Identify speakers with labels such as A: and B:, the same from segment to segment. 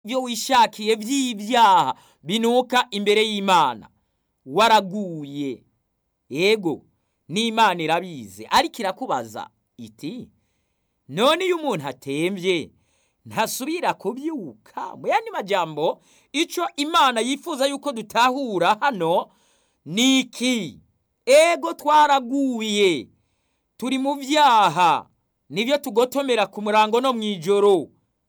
A: ibyo wishakiye by'ibyaha binuka imbere y'imana waraguye yego n'imana irabizi ariko irakubaza iti none iyo umuntu atembye ntasubira kubyuka mu yandi majambo icyo imana yifuza yuko dutahura hano ni iki ego twaraguye turi mu byaha nibyo tugotomera ku murango no mu ijoro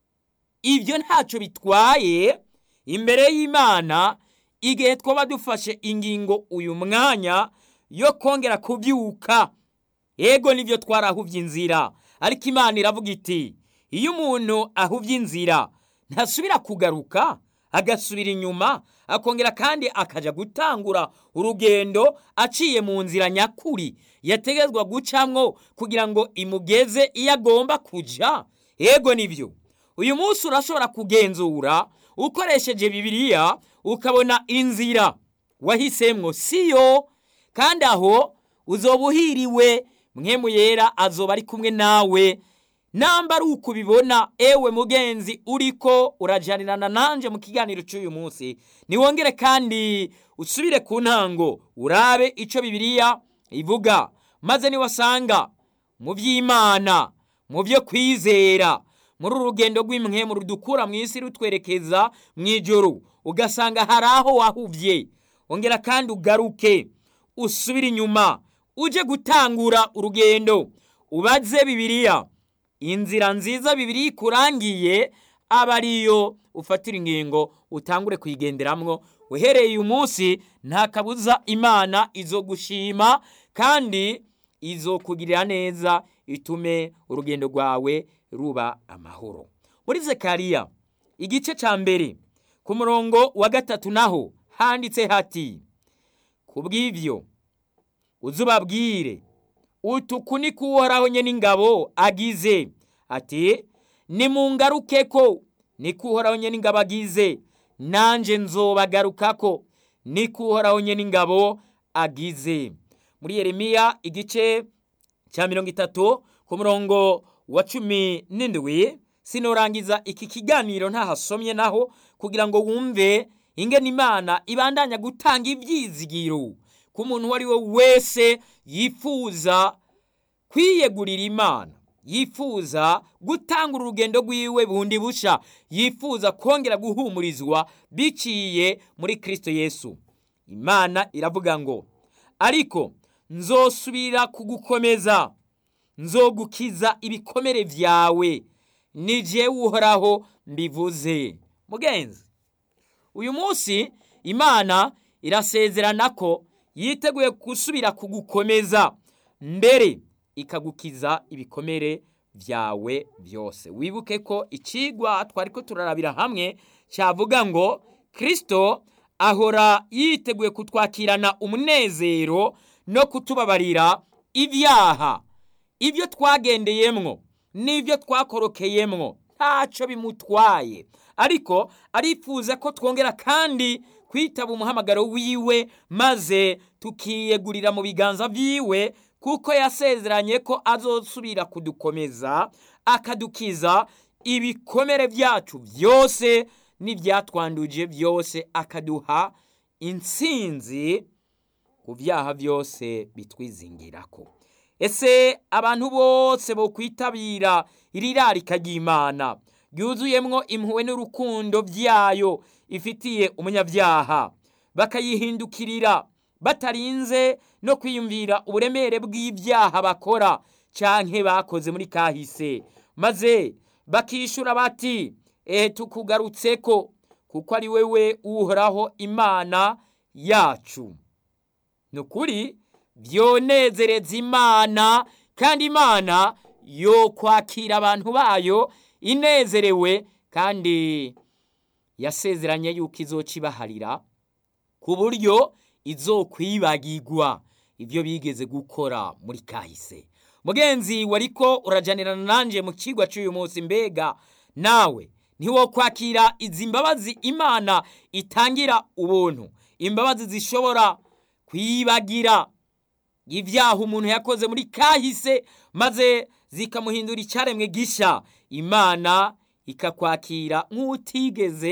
A: ibyo ntacyo bitwaye imbere y'imana igihe twaba dufashe ingingo uyu mwanya yo kongera kubyuka ego nibyo twarahubye inzira ariko imana iravuga iti iyo umuntu ahubye inzira ntasubira kugaruka agasubira inyuma akongera kandi akajya gutangura urugendo aciye mu nzira nyakuri yategetswe gucamwo kugira ngo imugeze iyo agomba kujya ego nibyo uyu munsi urashobora kugenzura ukoresheje bibiliya ukabona inzira wahisemwo siyo kandi aho uzoba uhiriwe mwemu yera azoba ari kumwe nawe namba ari uko ubibona ewe mugenzi uriko urajanirana nanjye mu kiganiro cy'uyu munsi niwongere kandi usubire ku ntango urabe icyo bibiliya ivuga maze niwasanga mu by'imana mu byo kwizera muri uru rugendo rw'imwemu rudukura mu isi rutwerekeza mu ijoro ugasanga hari aho wahubye ongera kandi ugaruke usubire inyuma uje gutangura urugendo ubaze bibiliya inzira nziza bibiri ikurangiye aba ariyo ufatira ingingo utangure kuyigenderamwo uhereye uyu munsi nta kabuza imana izo gushima kandi izo kugirira neza itume urugendo rwawe ruba amahoro muri zekariya igice cya mbere ku murongo wa gatatu naho handitse hati ku bw'ibyo uzubabwire utuku ni kuhoraho nye n'ingabo agize ati nimungaruke ko ni kuhoraho nye n'ingabo agize nanjye nzobagaruka ko ni kuhoraho nye n'ingabo agize muri yeremiya igice cya mirongo itatu ku murongo wa cumi n'indwi sinorangiza iki kiganiro ntahasomye naho kugira ngo wumve ingene imana ibandanya gutanga ibyizigiro ku muntu uwo ari we wese yifuza kwiyegurira imana yifuza gutanga urugendo rwiwe bundi busha yifuza kongera guhumurizwa biciye muri kirisito yesu imana iravuga ngo ariko nzosubira kugukomeza nzogukiza ibikomere byawe nije uhoraho mbivuze mugenzi uyu munsi imana irasezerana ko yiteguye gusubira kugukomeza mbere ikagukiza ibikomere byawe byose wibuke ko ikigwa twari ko turarabira hamwe cyavuga ngo kirisito ahora yiteguye kutwakirana umunezero no kutubabarira ibyaha ibyo twagendeyemwo n'ibyo twakorokeyemwo ntacyo bimutwaye ariko arifuza ko twongera kandi kwitaba umuhamagaro wiwe maze tukiyegurira mu biganza byiwe kuko yasezeranye ko azosubira kudukomeza akadukiza ibikomere byacu byose n'ibyatwanduje byose akaduha intsinzi ku byaha byose bitwizingirako ese abantu bose bo kwitabira iri rarika ry'imana ryuzuyemwo impuhwe n'urukundo byayo ifitiye umunyabyaha bakayihindukirira batarinze no kwiyumvira uburemere bw'ibyaha bakora canke bakoze muri kahise maze bakishura bati ehe tukugarutseko kuko ari wewe uhoraho imana yacu ni ukuri byonezereza imana kandi imana yo kwakira abantu bayo inezerewe kandi yasezeranye yuko izoca ibaharira ku buryo izokwibagirwa ibyo bigeze gukora muri kahise mugenzi wariko urajanirana nanjye mu kigwa cy'uyu munsi mbega nawe ntiwo kwakira izi mbabazi imana itangira ubuntu imbabazi zishobora kwibagira ibyaha umuntu yakoze muri kahise maze zikamuhindura icyaremwe gisha imana ikakwakira nk'utigeze